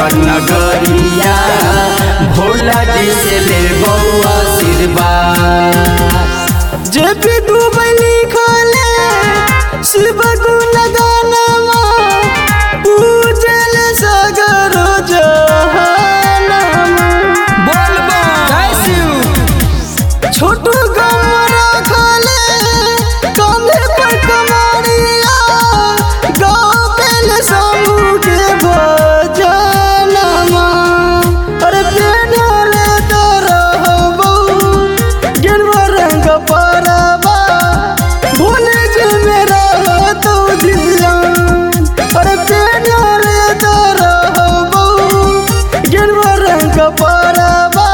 देवघर नगरिया भोला जी से ले बउआ आशीर्वाद जे भी डूबे लिखले शिव गुण गानमा पूजल सगर जहानमा बोल जय शिव छोटू गमरा खाले कंधे पर कमरिया गावेल समूह के भजनमा अरे पेनले तो रहबो गिनवा रंग परबा भूले जे मेरा तो जियान अरे पेनले तो रहबो गिनवा रंग परबा